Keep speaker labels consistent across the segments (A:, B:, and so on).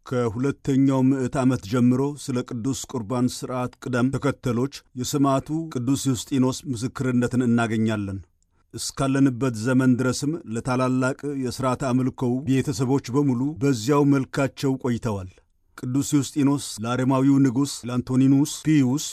A: ከሁለተኛው ምዕት ዓመት ጀምሮ ስለ ቅዱስ ቁርባን ሥርዓት ቅደም ተከተሎች የሰማዕቱ ቅዱስ ዩስጢኖስ ምስክርነትን እናገኛለን። እስካለንበት ዘመን ድረስም ለታላላቅ የሥርዓተ አምልኮው ቤተሰቦች በሙሉ በዚያው መልካቸው ቆይተዋል። ቅዱስ ዩስጢኖስ ለአረማዊው ንጉሥ ለአንቶኒኑስ ፒዩስ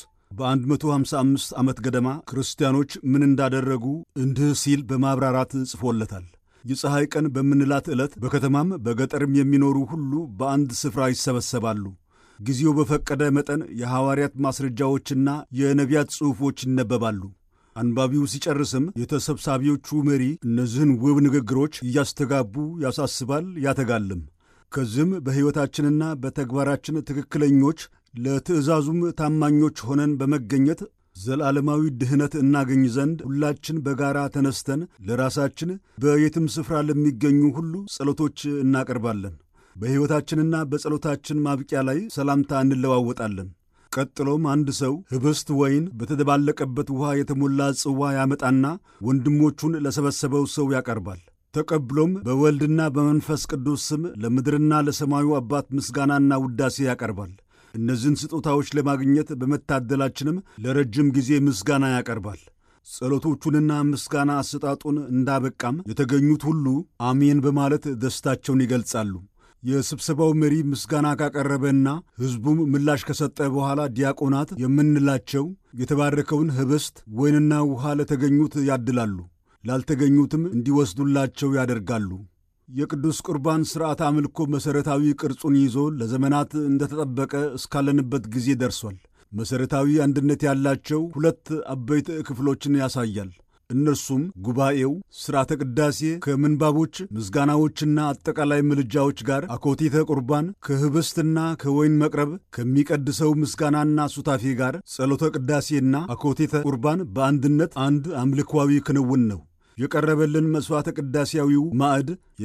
A: በ155 ዓመት ገደማ ክርስቲያኖች ምን እንዳደረጉ እንዲህ ሲል በማብራራት ጽፎለታል። የፀሐይ ቀን በምንላት ዕለት በከተማም በገጠርም የሚኖሩ ሁሉ በአንድ ስፍራ ይሰበሰባሉ። ጊዜው በፈቀደ መጠን የሐዋርያት ማስረጃዎችና የነቢያት ጽሑፎች ይነበባሉ። አንባቢው ሲጨርስም የተሰብሳቢዎቹ መሪ እነዚህን ውብ ንግግሮች እያስተጋቡ ያሳስባል፣ ያተጋልም። ከዚህም በሕይወታችንና በተግባራችን ትክክለኞች ለትእዛዙም ታማኞች ሆነን በመገኘት ዘላለማዊ ድኅነት እናገኝ ዘንድ ሁላችን በጋራ ተነስተን ለራሳችን በየትም ስፍራ ለሚገኙ ሁሉ ጸሎቶች እናቀርባለን። በሕይወታችንና በጸሎታችን ማብቂያ ላይ ሰላምታ እንለዋወጣለን። ቀጥሎም አንድ ሰው ኅብስት ወይን በተደባለቀበት ውኃ የተሞላ ጽዋ ያመጣና ወንድሞቹን ለሰበሰበው ሰው ያቀርባል። ተቀብሎም በወልድና በመንፈስ ቅዱስ ስም ለምድርና ለሰማዩ አባት ምስጋናና ውዳሴ ያቀርባል። እነዚህን ስጦታዎች ለማግኘት በመታደላችንም ለረጅም ጊዜ ምስጋና ያቀርባል። ጸሎቶቹንና ምስጋና አሰጣጡን እንዳበቃም የተገኙት ሁሉ አሜን በማለት ደስታቸውን ይገልጻሉ። የስብሰባው መሪ ምስጋና ካቀረበና ሕዝቡም ምላሽ ከሰጠ በኋላ ዲያቆናት የምንላቸው የተባረከውን ኅብስት ወይንና ውኃ ለተገኙት ያድላሉ፣ ላልተገኙትም እንዲወስዱላቸው ያደርጋሉ። የቅዱስ ቁርባን ሥርዓት አምልኮ መሠረታዊ ቅርጹን ይዞ ለዘመናት እንደተጠበቀ እስካለንበት ጊዜ ደርሷል። መሠረታዊ አንድነት ያላቸው ሁለት አበይት ክፍሎችን ያሳያል። እነርሱም ጉባኤው፣ ሥርዓተ ቅዳሴ ከምንባቦች ምስጋናዎችና አጠቃላይ ምልጃዎች ጋር፣ አኮቴተ ቁርባን ከኅብስትና ከወይን መቅረብ ከሚቀድሰው ምስጋናና ሱታፌ ጋር፣ ጸሎተ ቅዳሴና አኮቴተ ቁርባን በአንድነት አንድ አምልኳዊ ክንውን ነው። የቀረበልን መሥዋዕተ ቅዳሴያዊው ማዕድ